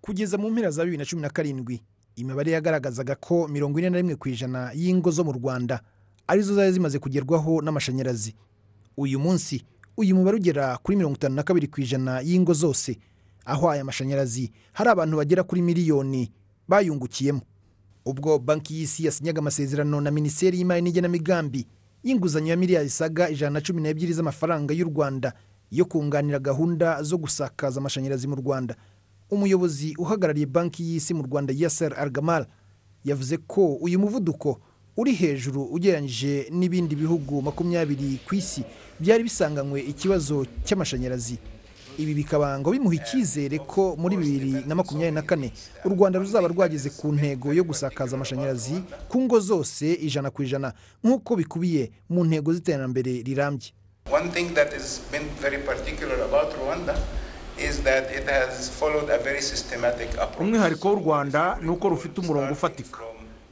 kugeza mu mpera za bibiri na cumi na karindwi imibare yagaragazaga ko mirongo ine na rimwe ku ijana y'ingo zo mu rwanda arizo zari zimaze kugerwaho n'amashanyarazi uyu munsi uyu mubare ugera kuri mirongo itanu na kabiri ku ijana y'ingo zose aho aya mashanyarazi hari abantu bagera kuri miliyoni bayungukiyemo ubwo banki y'isi yasinyaga amasezerano na minisiteri y'imari n'igenamigambi y'inguzanyo ya miliyari zisaga ijana na cumi n'ebyiri z'amafaranga y'u rwanda yo kunganira gahunda zo gusakaza amashanyarazi mu rwanda umuyobozi uhagarariye banki y'isi mu rwanda yaser argamar yavuze ko uyu muvuduko uri hejuru ugereranyije n'ibindi bihugu makumyabiri ku isi byari bisanganywe ikibazo cy'amashanyarazi ibi bikaba ngo bimuha icyizere ko muri bibiri na makumyabiri na kane u rwanda ruzaba rwageze ku ntego yo gusakaza amashanyarazi ku ngo zose ijana ku ijana nk'uko bikubiye mu ntego z'iterambere rirambye One thing that has been very particular about Rwanda is that it has followed a very systematic approach. umwihariko w'u rwanda ni uko rufite umurongo ufatika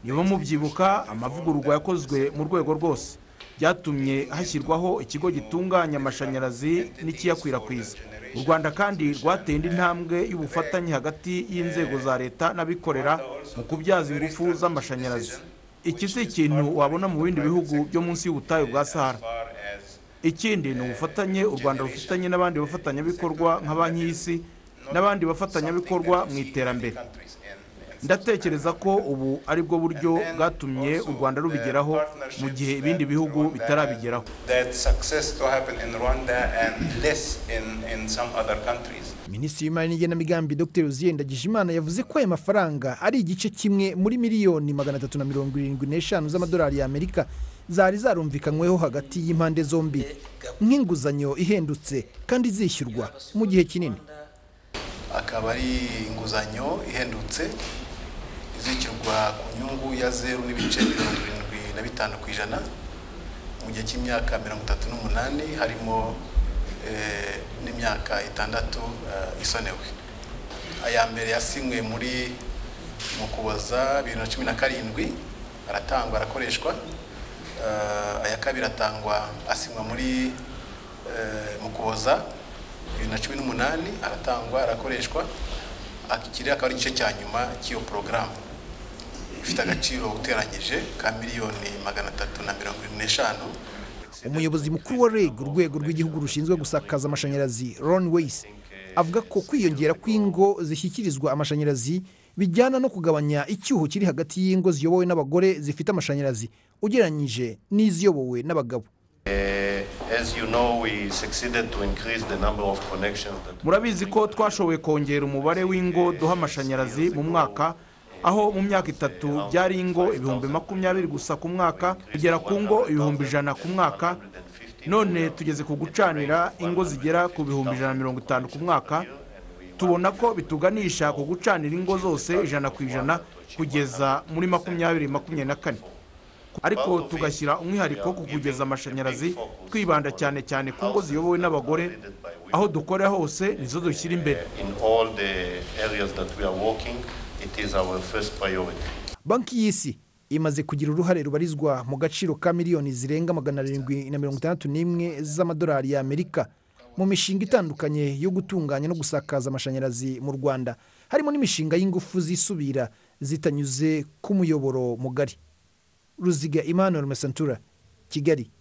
niba mubyibuka amavugururwa yakozwe mu rwego rwose byatumye hashyirwaho ikigo gitunganya amashanyarazi n'ikiyakwirakwiza u rwanda kandi rwateye indi ntambwe y'ubufatanye hagati y'inzego za leta n'abikorera mu kubyaza ingufu z'amashanyarazi iki si ikintu wabona mu bindi bihugu byo munsi y'ubutayu bwa sahara Far as ikindi ni ubufatanye u rwanda rufitanye n'abandi bafatanyabikorwa nka banki y'isi n'abandi bafatanyabikorwa mu iterambere countries in, in ndatekereza ko ubu ari bwo buryo bwatumye u rwanda rubigeraho mu gihe ibindi bihugu bitarabigeraho that success to happen in Rwanda and less in, in some other countries. minisitiri w'imari n'igenamigambi dr ruziye ndagijimana yavuze ko aya mafaranga ari igice kimwe muri miliyoni magana atatu na mirongo irindwi n'eshanu z'amadolari y'amerika zari zarumvikanyweho hagati y'impande zombi nk'inguzanyo ihendutse kandi izishyurwa mu gihe kinini akaba ari inguzanyo ihendutse izishyurwa ku nyungu ya zeru n'ibice mirongo irindwi na bitanu ku ijana mu gihe cy'imyaka mirongo itatu n'umunani harimo eh, n'imyaka itandatu eh, isonewe aya mbere yasinywe muri mu kuboza bibiri na cumi na karindwi aratangwa arakoreshwa Eh, aya kabiri atangwa asinywa muri eh, mu kuboza bibiri na cumi n'umunani aratangwa arakoreshwa akiri akaba ari igice cya nyuma cy'iyo porogaramu ifite agaciro uteranyije ka miliyoni magana atatu na mirongo irindwi n'eshanu umuyobozi mukuru wa reg urwego rw'igihugu rushinzwe gusakaza amashanyarazi ron weyisi avuga ko kwiyongera kw'ingo zishyikirizwa amashanyarazi bijyana no kugabanya icyuho kiri hagati y'ingo ziyobowe n'abagore zifite amashanyarazi ugereranyije n'iziyobowe n'abagabo As you know, we succeeded to increase the number of connections that murabizi ko twashoboye kongera umubare w'ingo duha amashanyarazi mu mwaka aho mu myaka itatu byari ingo ibihumbi makumyabiri gusa ku mwaka kugera ku ngo ibihumbi ijana ku mwaka none tugeze ku gucanira ingo zigera ku bihumbi ijana na mirongo itanu ku mwaka tubona ko bituganisha ku gucanira ingo zose ijana ku ijana kugeza muri makumyabiri makumyabiri na kane ariko tugashyira umwihariko ku kugeza amashanyarazi twibanda cyane cyane ku ngo ziyobowe n'abagore aho dukorera hose nizo dushyira imbere in all the areas that we are working, it is our first priority. banki y'isi imaze kugira uruhare rubarizwa mu gaciro ka miliyoni zirenga magana arindwi na mirongo itandatu n'imwe z'amadolari y'amerika mu mishinga itandukanye yo gutunganya no gusakaza amashanyarazi mu rwanda harimo n'imishinga y'ingufu zisubira zitanyuze ku muyoboro mugari ruziga emmanuel mesantura kigali